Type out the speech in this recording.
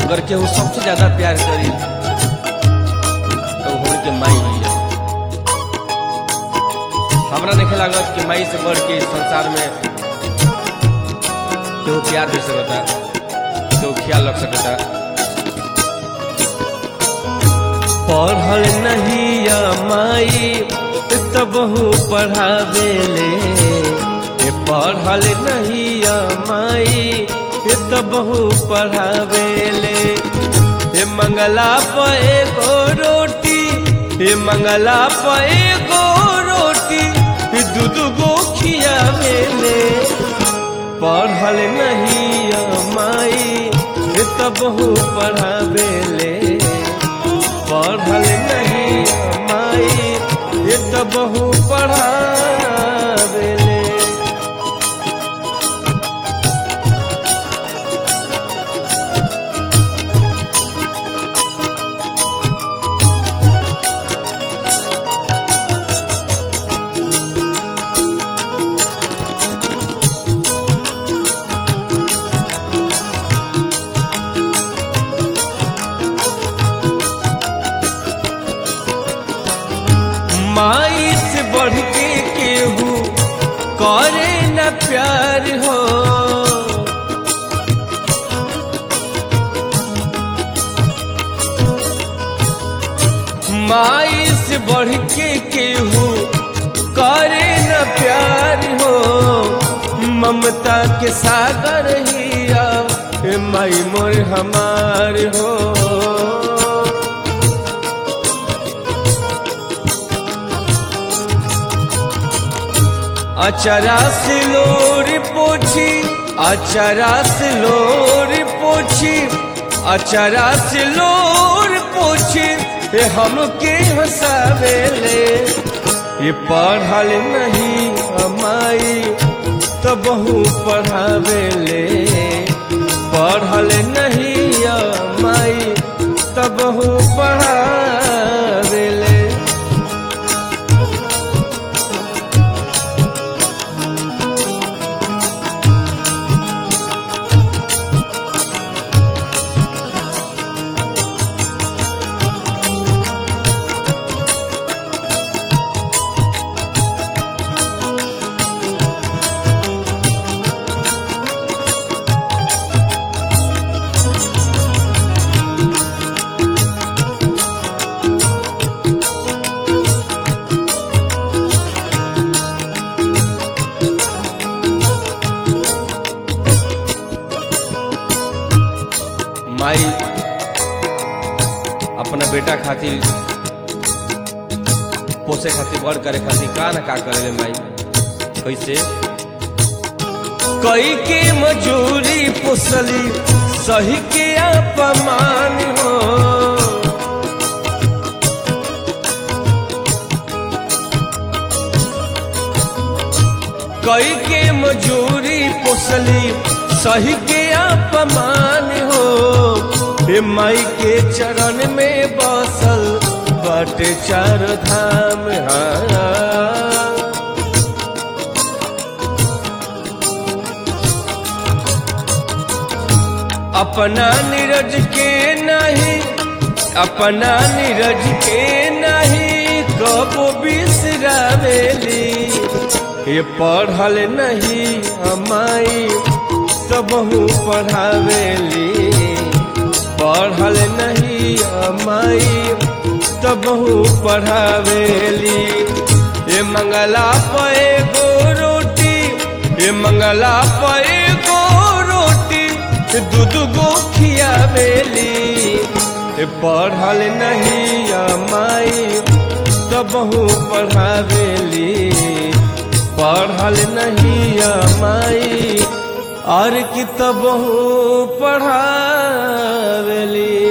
अगर केहू सबसे ज्यादा प्यार करी तो होड़ के माई हुई है हमरा देखे लागत कि माई से बढ़ के इस संसार में केहू प्यार दे सकता केहू ख्याल रख सकता पढ़ल नहीं या माई तबहू पढ़ावेले ए पढ़ल नहीं या माई तबहू पढ़ावेले हे मंगला पे गो रोटी हे मंगला पे गो रोटी दूध गो खियावेले पढ़ल नहीं या माई तबहू पढ़ावेले पढ़ल नहीं माई ये तो बहु पढ़ावेले माई से बढ़ के केहू करे न प्यार हो माई से बढ़ के केहू करे न प्यार हो ममता के सागर हिया हे माई मोर हमार हो अचरा से लोर पोछी अचरा से लोर पोछी अचरा से लोर पोछी हे हमके हंसावेले ये पढ़ल नहीं हमाई तो बहु पढ़ावेले पढ़ल नहीं हमाई तो बहु पढ़ावेले माई अपना बेटा खातिर पोसे खातिर बड़ करे खातिर का ना का करे माई कैसे कई के मजूरी पोसली सही के अपमान हो कई के मजूरी पोसली सही के अपमान हो हे माई के चरण में बसल बाटे चार धाम हाँ अपना नीरज के नहीं अपना नीरज के नहीं कबो बिसरावेली ये पढ़ल नहीं हमाई तो बहु पढ़ावेली पढ़ल नहीं हमाई तो बहु पढ़ावेली ये मंगला पे गो रोटी ये मंगला पे गो रोटी दूध गो खियावेली ये पढ़ल नहीं हमाई तो बहु पढ़ावेली पढ़ल नहीं माई और कितब पढ़ावेली